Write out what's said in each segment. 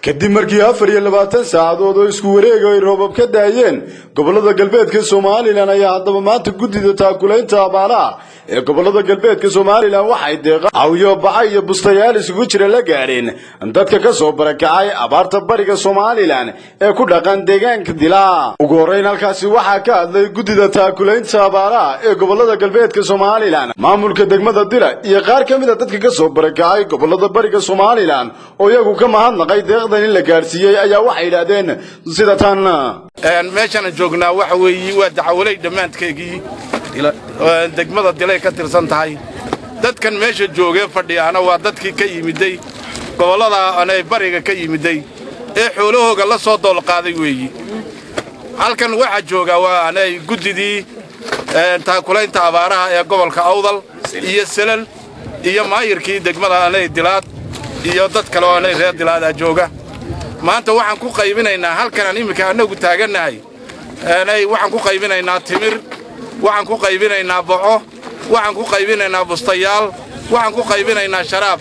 kadib markii afar iyo labaatan saacadood oo isku wareega ay roobab ka daayeen gobolada galbeedka somalilan ayaa haddaba maanta guddida taakulaynta abaalaha ee gobolada galbeedka somalilan waxay deeqa cawyo baca iyo bustayaal isugu jira la gaadheen dadka ka soo barakacay abaarta bariga somalilan ee ku dhaqan deegaanka dilaa ugu horreyn halkaasi waxaa ka hadlay guddida taakulaynta abaalaha ee gobolada galbeedka somalilan maamulka degmada dila iyo qaar ka mid a dadka ka soo barakacay gobolada bariga somalilan oo iyagu ka mahadnaqay deeqdan in la gaadhsiiyey ayaa waxay yidhaahdeen sida tan meeshaan joognaa waxa weeye waa dacawaley dhammaanteegii degmada dilay ka tirsan tahay dadkan meesha joogee fadhiyaana waa dadkii ka yimiday gobollada anay bariga ka yimiday ee xoolahooga la soo doolqaaday weeyi halkan waxaa joogaa waa anay guddidii taakulaynta abaaraha ee gobolka awdal iyo selal iyo maayirkii degmada anay dilaad iyo dad kale oo anay reer dilaadaa jooga maanta waxaan ku qaybinaynaa halkanaan imminka annagu taagannahay waxaan ku qaybinaynaa timir waxaan ku qaybinaynaa boco waxaan ku qaybinaynaa bustayaal waxaan ku qaybinaynaa sharaab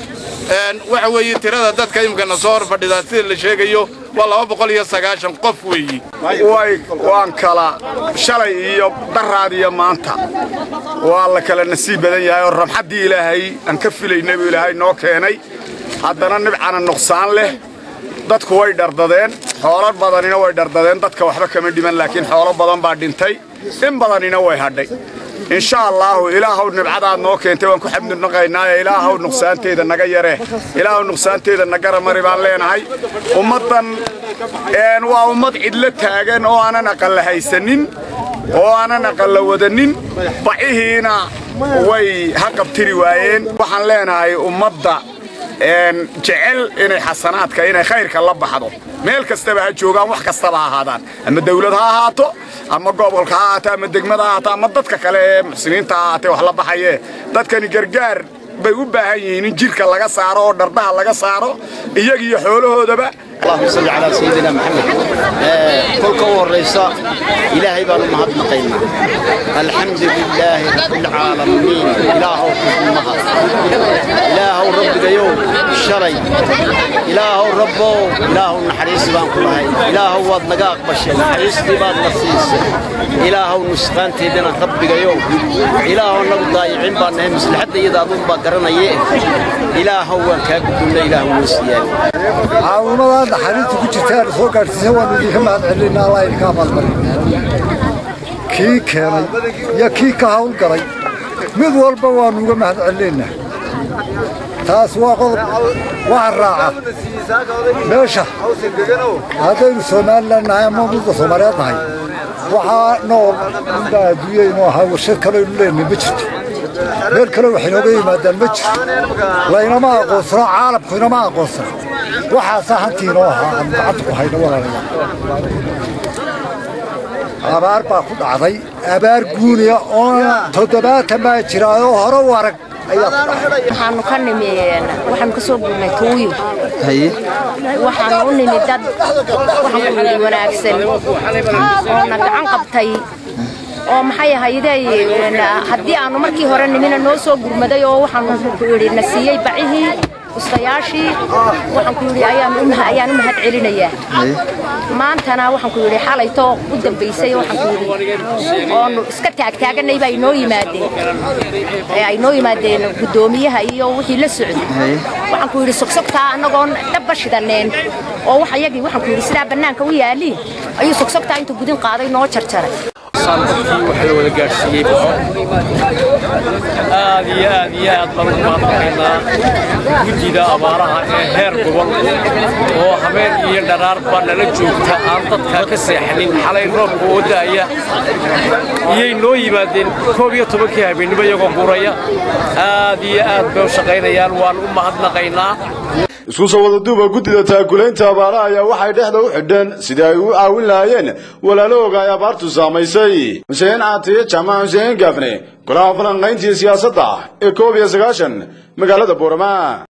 waxa weeye tirada dadka imikana soo hor fadhidaa sida la sheegayo waa laba boqol iyo sagaashan qof weeyi waan kala shalay iyo daraad iyo maanta waa la kala nasiib badan yahay oo ramxaddii ilaahay aan ka filaynay buu ilaahay noo keenay haddana nibcana nuqsaan leh dadku way dhardadeen xoolo badanina way dhardadeen dadka waxba kama dhiman laakiin xoolo badan baa dhintay in badanina way hadhay insha allaahu ilaahow nibcadaad noo keentay waan ku xamdunaqaynaaye ilaahow nuqsaanteeda naga yaree ilaahow nuqsaanteeda nagara mari baan leenahay ummaddan waa ummad cidlo taagan oo aanan aqalla haysanin oo aanan aqalla wadanin bacihiina way ha qabtiri waayeen waxaan leenahay ummadda jecel inay xasanaadka inay khayrka la baxdo meel kastaba ha joogaan wax kastaba ha ahaadaan ama dawlad ha ahaato ama gobolka ha ahaato ama degmada ha ahaato ama dadka kale ee muxsiniinta ha ahaatee wax la baxayee dadkani gargaar bay u baahan yihiin in jirka laga saaro oo dhardaha laga saaro iyagiiyo xoolahoodaba اللهم صل على سيدنا محمد كل كور رئيسا إلهي بانو مهد مقيمة الحمد لله رب العالمين إله مهد إله رب يوم شري إله رب إله نحريس بان كلهي إله واد نقاق بشي نحريس دي باد نصيص إله نسخان تيدنا رب يوم إله نقض ضايعين بان نهمس لحد إذا ضم باقرنا يه إله وان كاكدون إله نسيان caawimadaad naxariista ku jirtaan soo gaadhsiisa waanu idinka mahad celinaa allah idinka abaalmarin kii keenay iyo kii ka hawlgalay mid walba waannu uga mahad celinaynaa taas waa qodob waxa raaca meesha haddaynu somalilan nahay ama midda soomaaliyeed nahay waxaa nool inbaa adduunyaynu ahaa warshad kaleaynu leenahay ma jirto meel kale wax inooga yimaadaan ma jirto laynama aqoonsano caalamku inama aqoonsano waxaasaa hantii inoo ahaa aan gacanta ku hayno walaalayaal abaar baa ku dhacday abaar guuniya oo toddobaatan baa jira oo hore u arag waxaanu ka nimi waxaanu ka soo gurnay tuuyo waxaanu u nimi dad waxaan ku yidhi wanaagsan oo na gacan qabtay oo maxay ahaydee haddii aanu markii hore nimina noo soo gurmaday oo waxaanu ku yidhi na siiyey bacihii ustayaashii waxaan ku yidhi ayaan u mahad celinayaa maantana waxaan ku yidhi xalaytoo u dambaysay waxaan ku yidhi oonu iska taagtaaganay baa inoo yimaadeen ay noo yimaadeen guddoomiyaha iyo wixii la socday waxaan ku yidhi sogsogtaa annagoon dhabba shidaneen oo wax ayagii waxaan ku yidhi sidaa bannaanka u yaaliin ayuu sogsogtaa intuu gudin qaaday noo jarjaray dadkii waxa la wada gaadhsiiyey aad iyo aad iyo aad baan ugu mahadnaqaynaa guddida abaaraha ee heer gobol oo habeen iyo dharaarba nala joogta aan dadka ka seexanin xalay roobka oo da'aya iyay noo yimaadeen koob iyo tobankii habeennimo iyagoo guraya aad iyo aad bay u shaqaynayaan waan u mahadnaqaynaa isku soo wada duuba guddida taakulaynta abaaraha ayaa waxay dhexda u xidheen sidii ay u caawin lahaayeen walaalahooga ay abaartu saamaysay xuseen caatiye jaamac xuseen gaafne golaha falanqayntiiyo siyaasadda ee koob iyo sagaashan magaalada boorama